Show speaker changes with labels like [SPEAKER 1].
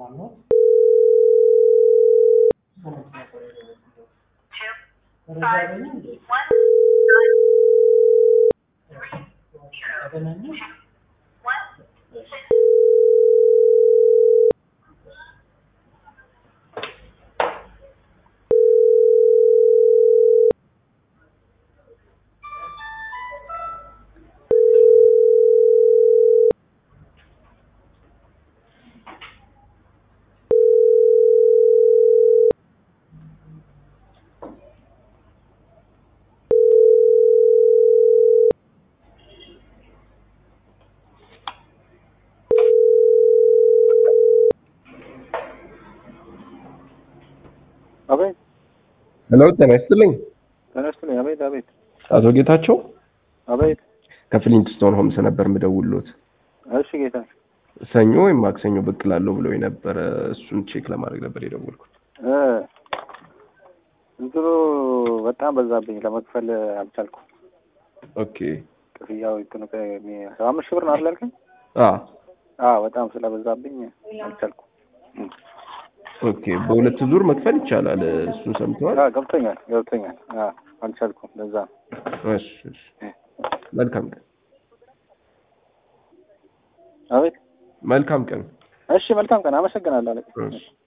[SPEAKER 1] ሰላም ነው? መረጃ ያገኘ እንዴ? ተገናኘ?
[SPEAKER 2] አቤት
[SPEAKER 3] ሄሎ ጤና ይስጥልኝ።
[SPEAKER 2] ተነስቶልኝ። አቤት አቤት
[SPEAKER 3] አቶ ጌታቸው
[SPEAKER 2] አቤት።
[SPEAKER 3] ከፍሊንትስቶን ሆምስ ነበር የምደውልዎት።
[SPEAKER 2] እሺ ጌታ
[SPEAKER 3] ሰኞ ወይም ማክሰኞ ብቅ እላለሁ ብለው የነበረ እሱን ቼክ ለማድረግ ነበር የደወልኩት።
[SPEAKER 2] እ እንትኑ በጣም በዛብኝ ለመክፈል አልቻልኩም።
[SPEAKER 3] ኦኬ
[SPEAKER 2] ክፍያው እንትኑ ሰባ አምስት ሺህ ብር ነው አይደል ያልከኝ?
[SPEAKER 3] አ
[SPEAKER 2] አዎ በጣም ስለበዛብኝ አልቻልኩም።
[SPEAKER 3] ኦኬ በሁለት ዙር መክፈል ይቻላል። እሱን ሰምተዋል?
[SPEAKER 2] አዎ ገብቶኛል ገብቶኛል። አዎ አልቻልኩም። ለዛ ነው።
[SPEAKER 3] እሺ እሺ። መልካም ቀን።
[SPEAKER 2] አቤት
[SPEAKER 3] መልካም ቀን።
[SPEAKER 2] እሺ መልካም ቀን። አመሰግናለሁ አለቃ።
[SPEAKER 3] እሺ